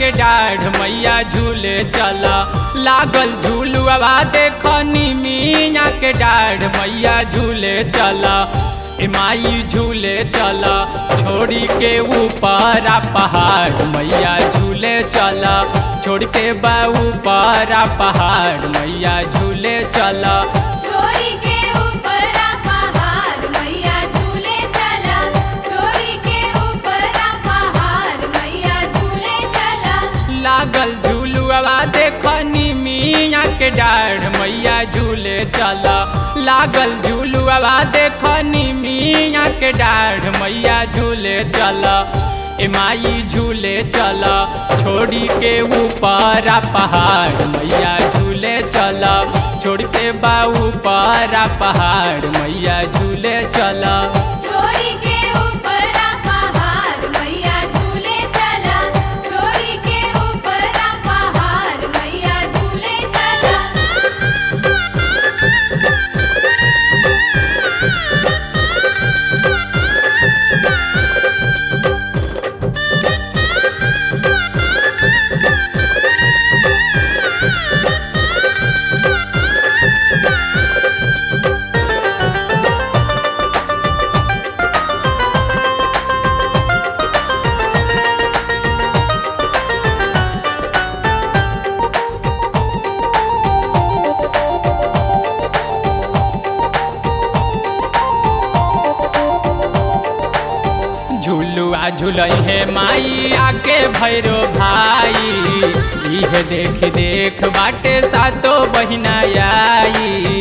के डाढ़ मैया झूले चला लागल झूलुआ देख निमिया के डाढ़ मैया झूले चला ए माई झूले चला छोड़ी के ऊपर आ पहाड़ मैया झूले चला छोड़ के बा ऊपर आ पहाड़ मैया झूले चला छोरी के ऊपर आ पहाड़ मैया झूले चला छोरी के ऊपर आ पहाड़ मैया झूले चला लागल झूलुआ देख निमिया के डाढ़ मैया झूले चला लागल झूलुआ देख निमिया के डाढ़ मैया झूले चला ए माई झूले चला छोड़ी के ऊपर आ पहाड़ मैया झूले चला छोड़ के बा ऊपर आ पहाड़ मैया झूले चला छोरी के ऊपर आ पहाड़ मैया झूले चला छोरी के ऊपर आ पहाड़ मैया झूले चला झुलुआ झुलई है माई आके भैरो भाई इह देख देख बाटे सातो बहिना आई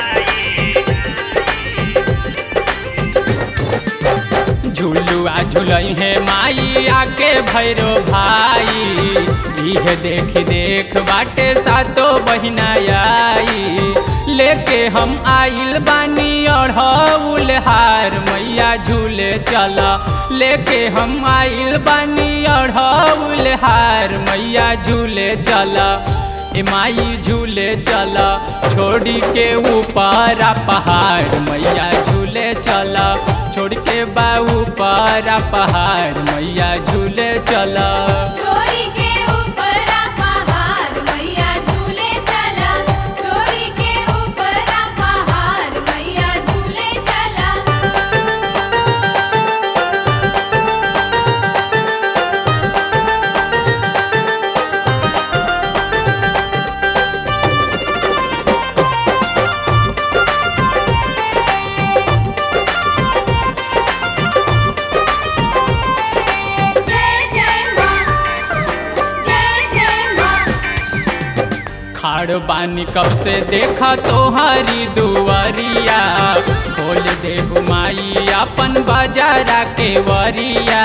झुलुआ झुलई है माई आके भैरो भाई इह देख देख बाटे सातो बहिना आई लेके हम आइल बानी अढ़ौल हार मैया झूले चला लेके हम आइल बानी अढ़ौल हार मैया झूले चला ए माई झूले चला छोड़ी के ऊपर आ पहाड़ मैया झूले चला छोड़ के बा ऊपर आ पहाड़ मैया झूले चला छोरी के ऊपर आ पहाड़ मैया झूले चला छोरी के ऊपर आ पहाड़ मैया झूले चला जय जय मां जय जय मां खाड़ बानी कब से देखा तोहारी दुआरिया खोल दे माई अपन बाजारा के वरिया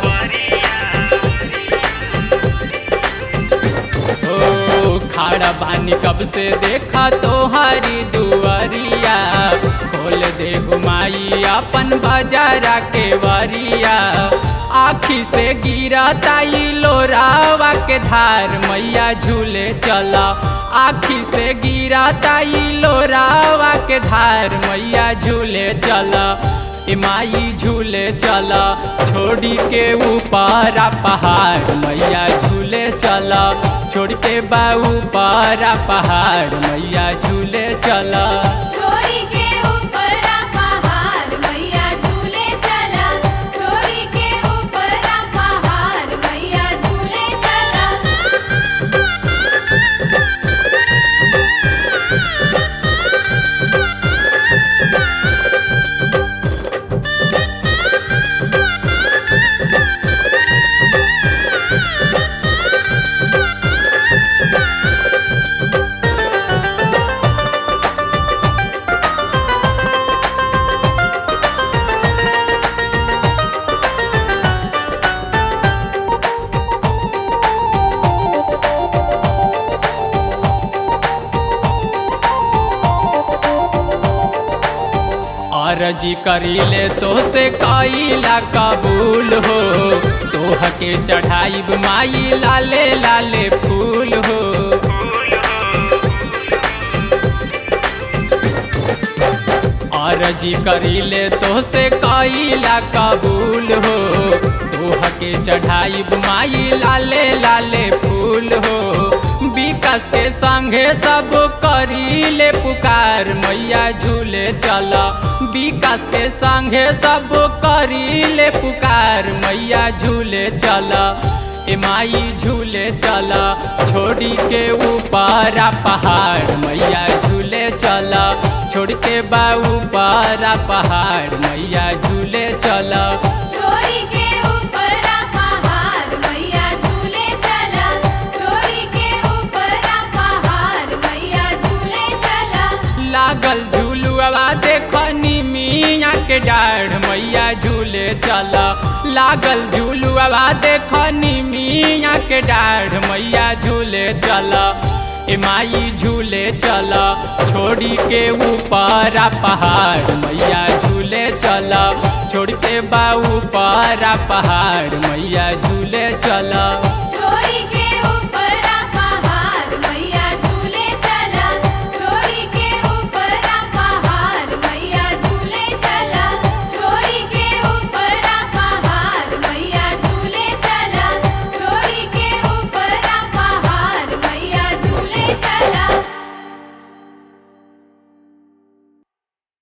ओ खाड़ा बानी कब से देखा तोहारी दुआरिया खोल दे माई अपन बाजारा के वरिया आखी से गिरा ताई लोरावा के धार मैया झूले चला आखी से गिरा ताई लोरावा के धार मैया झूले चला ए माई झूले चला छोड़ी के ऊपर आ पहाड़ मैया झूले चला छोड़ के बा ऊपर आ पहाड़ मैया झूले चला छोरी के ऊपर आ पहाड़ मैया झूले चला छोरी के ऊपर आ पहाड़ मैया झूले चला अरजी करीले तो से कईला कबूल हो तोह के चढ़ाई माई लाले लाले फूल हो अर्जी करीले तो से कैला कबूल हो दोह के चढ़ाई माई लाले लाले फूल हो विकास के संगे सब करीले पुकार मैया झूले चल विकास के संगे सब करीले पुकार मैया झूले चल ए माई झूले चल छोड़ी के ऊपर पहाड़ मैया झूले चल छोड़ के बा ऊपर पहाड़ मैया झूले चल छोरी के ऊपर पहाड़ मैया झूले चला छोरी के ऊपर पहाड़ मैया झूले चला लागल झूलुआ देखनी मिया के डाढ़ मैया झूले चल लागल झूलुआ देखनी मिया के डाढ़ मैया झूले चल ए माई झूले चल छोड़ी के ऊपर पहाड़ मैया झूले चल छोड़ के बा ऊपर पहाड़ मैया